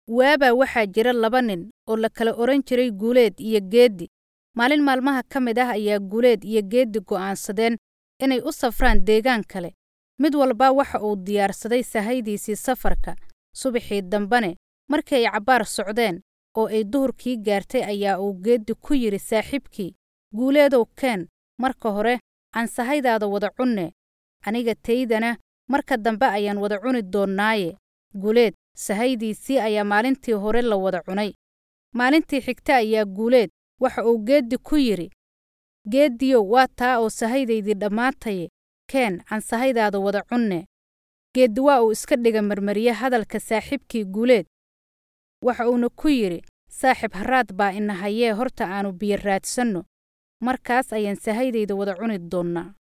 waabaa waxaa jira laba nin oo la kala odhan jiray guuleed iyo geeddi maalin maalmaha ka mid ah ayaa guuleed iyo geeddi go'aansadeen inay u safraan deegaan kale mid walba waxa uu diyaarsaday sahaydiisii safarka subaxii dambene markii ay cabbaar socdeen oo ay duhurkii gaartay ayaa uu geeddi ku yidhi saaxiibkii guuleedow keen marka hore aan sahaydaada wada cunne aniga taydana marka dambe ayaan wada cuni doonnaaye guuleed sahaydiisii ayaa maalintii hore la wada cunay maalintii xigta ayaa guuleed waxa uu geeddi ku yidhi geeddiyow waa taa oo sahaydaydii dhammaataye keen aan sahaydaada wada cunne geeddi waa uu iska dhiga marmariye hadalka saaxiibkii guuleed waxa uuna ku yidhi saaxib harraad baa ina hayee horta aannu biyo raadsanno markaas ayaan sahaydayda wada cuni doonnaa